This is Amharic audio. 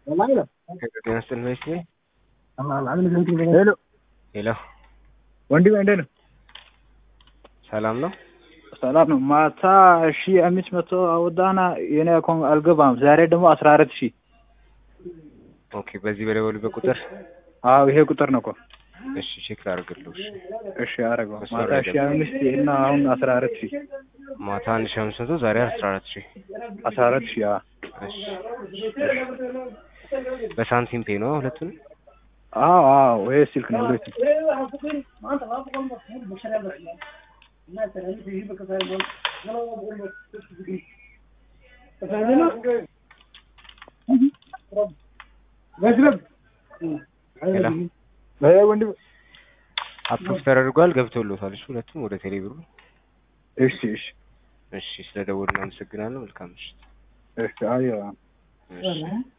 ጤና ይስጥልኝ መቼ ሄሎ ሄሎ ወንድሜ እንዴት ነው? ሰላም ነው? ሰላም ነው። ማታ ሺ አምስት መቶ አወጣና የኔ አካውንት አልገባም። ዛሬ ደግሞ አስራ አራት ሺ ኦኬ በዚህ በደወሉበት ቁጥር አዎ ይሄ ቁጥር ነው እኮ። እሺ ቼክ ላድርግልህ። እሺ እሺ አረገው እሱ ማታ አረገ። ሺ አምስት እና አሁን አስራ አራት ሺ ማታ አንድ ሺህ አምስት መቶ ዛሬ አስራ አራት ሺህ አስራ አራት ሺ አዎ እሺ በሳንቲም ፔ ነው ሁለቱንም አዎ አዎ ይሄ ስልክ ነው ሁለቱ ሄሎ ይሄ ወንድሜ አፕሮቭ ተደርጓል ገብቶሎታል። እሺ ሁለቱም ወደ ቴሌብሩ እሺ እሺ እሺ ስለደወሉ እናመሰግናለን። መልካም ምሽት። እሺ አዮ እሺ